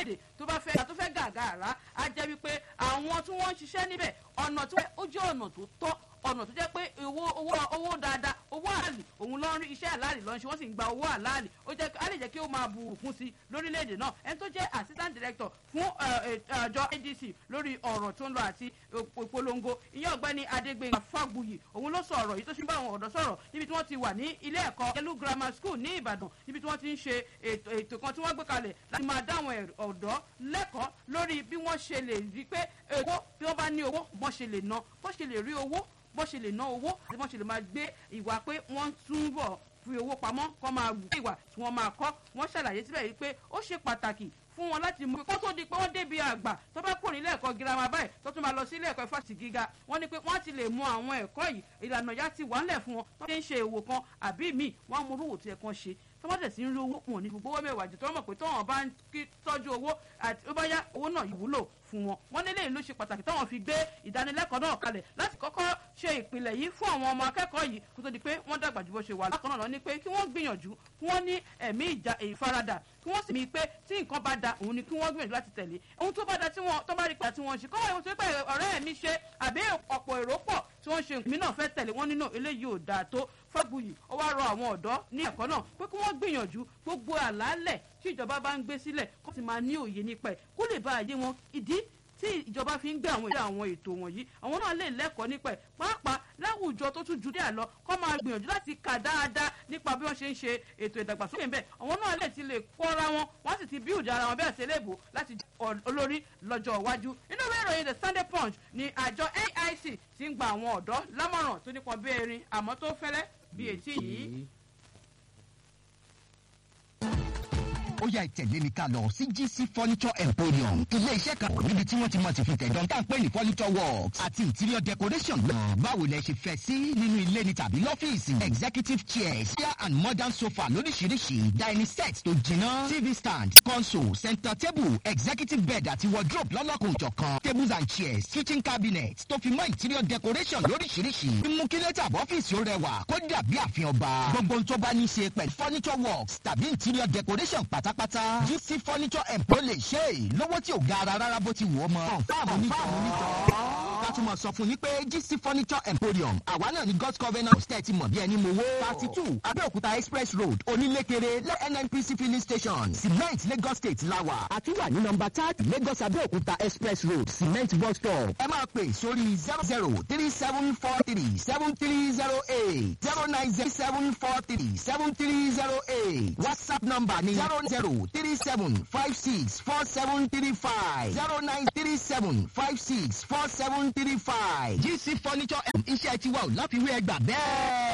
orílẹ̀-èdè tó bá fẹ́ tó fẹ́ gàgàrà á jẹ́ wípé àwọn tí wọ́n ń ṣiṣẹ́ níbẹ̀ ọ̀nà tí ó jẹ́ ọ̀nà tó tọ́ ọ̀nà tó jẹ́ pé owó owó owó dáadáa owó àlì òun ló ń rí iṣẹ́ àlàálì lọ́n ṣe wọ́n sì ń gba owó àlàálì ó jẹ́ á lè jẹ́ kí ó máa bu òkun sí lórílẹ̀‐èdè náà ẹni tó jẹ́ assistant director fún àjọ adc lórí ọ̀rọ̀ tó ń lọ àti ìpolongo ìyẹn ọ̀gbẹ́ni adégbèyìn fàgbùyì òun ló sọ ọ̀rọ̀ yìí tó sì ń bá àwọn ọ̀dọ́ sọ̀rọ̀ níbi tí wọ́n ti wà ní ilé ẹ̀kọ́ yẹlú grammar school ní ìbàdàn níbi tí wọ́n ti ń ṣe ètò kan tí wọ́n gbé kalẹ̀ láti máa dá àwọn ọ̀dọ́ lẹ́kọ̀ọ́ lórí bí wọ́n ṣe lè rí pé owó bí wọ́n bá ní owó bọ́n ṣe lè ná bọ́n ṣe lè rí owó bó ṣe lè ná owó àti bó ṣe lè máa gbé ìwà pé wọ́n túbọ̀ fi owó pamọ́ kọ́ máa wù ìwà tí wọ́n máa kọ́ wọ́n ṣàlàyé síbẹ̀ yìí pé ó ṣe pàtàkì fún wọn láti mú kó tó di pé wọ́n débi àgbà tó bá kúrò nílé ẹ̀kọ́ girama báyìí tó tún máa lọ sí ilé ẹ̀kọ́ fásitì gíga wọ́n ní pé wọ́n ti lè mú àwọn ẹ̀kọ́ yìí ìlànà ya ti wà ńlẹ̀ fún wọn tó ti ń ṣe èwò kan àbí míì wọ́n á mú orúwò tí ẹ̀ kan ṣe tó bá tẹ̀sí ń rí owó wọn ní gbogbo owó mẹ́wàá jù tó mọ̀ pé tọ́wọ́n bá ń tọ́jú owó àti ó bá yá owó náà ìwúlò fún wọn wọn nílé ìlú ṣe pàtàkì táwọn fi gbé ìdánilẹ́kọ̀ọ́ náà kalẹ̀ láti kọ́kọ́ ṣe ìpìlẹ̀ yìí fún àwọn ọmọ akẹ́kọ̀ọ́ yìí kó tó di pé wọ́n dàgbà ju bó ṣe wà lákan náà lọ ní pé kí wọ́n gbìyànjú kí wọ́n ní ẹ̀mí ìjà ìfaradà kí wọ́n sì mí pé tí nǹkan bá da òun ni kí wọ́n gbìyànjú láti tẹ̀lé ohun tó bá da tí wọ́n tó bá rí pa tí wọ́n ṣe kọ́ wọ́n ṣe pé ọ̀rẹ́ mi ṣe àbí ọ̀pọ̀ èrò pọ̀ tí wọ́n ṣe mí náà fẹ́ tẹ̀lé wọ́n nínú eléyìí ò dáa tó fábùyì ó wá rọ àwọn ọ̀dọ́ ní ẹ̀kọ́ náà pé kí wọ́n gbìyànjú gbogbo àlàálẹ̀ tí ìjọba bá ń gbé sílẹ̀ kó sì máa ní òye nípa ẹ̀ kó lè bá àyè wọn ìdí tí ìjọba fi ń gbé àwọn ètò àwọn ètò wọ̀nyí àwọn náà lè lẹ́kọ̀ọ́ nípa ẹ̀ pàápàá láwùjọ tó tún ju díẹ̀ lọ kọ́ máa gbìyànjú láti kà dáadáa nípa bí wọ́n ṣe ń ṣe ètò ìdàgbàsókè ńbẹ̀ àwọn náà lè ti lè kọ́ra wọn wọ́n sì ti bíùdì ara wọn bẹ́ẹ̀ sí léèbó láti olórí lọ́jọ́ iwájú inú ìwé ìròyìn the sunday punch ni àjọ aic ti ń gba àwọn ọ̀dọ́ lámọ̀ràn tó nípọn bí erin àmọ́ tó fẹ́lẹ́ bí etí yìí. ó yá ìtẹ̀lé mi ká lọ sí gc furniture emporium ilé iṣẹ́ kan níbi tí wọ́n ti mọ̀ ti fi tẹ̀dọ̀ tá à ń pè ní furniture works àti interior decoration náà báwo lẹ ṣe fẹ́ sí nínú ilé ni tàbí lọ́fíìsì executive chairs chair and modern sofa lóríṣiríṣi dining set tó jiná tv stand console center table executive bed àti wardrobe lọ́lọ́kùn jọ̀kan tables and chairs kitchen cabinet tó fi mọ́ interior decoration lóríṣiríṣi mímú kí lẹ́tà ọ́fíìsì ó rẹwà kó dàbí àfihàn ọba gbogbo ohun tó bá ní ṣe pẹ̀lú furniture works tàbí interior decoration pàtàkì pátápátá gc furniture empro lè ṣe é lówó tí ò ga ara rárá bó ti wù ọ́ mọ́. fáàmù onítọ̀ látúmọ̀ sọ fún yín pé gc furniture emporium àwa náà ní god's covenant state ti mọ̀ bí ẹni mowó. thirty two abẹ́òkúta express road onílékeré lẹ́ nnpc filling station cement lagos state lawa àti wà ní nọmba thirty lagos abẹ́òkúta express road cement bus stop. ẹ máa pè sórí zero zero three seven four three seven three zero eight zero nine zero seven four three seven three zero eight whatsapp number ni zero zero three seven five six four seven three five zero nine three seven five six four seven three five gc furniture iṣẹ́ tiwa ò láfiwé ẹgbà bẹ́ẹ̀.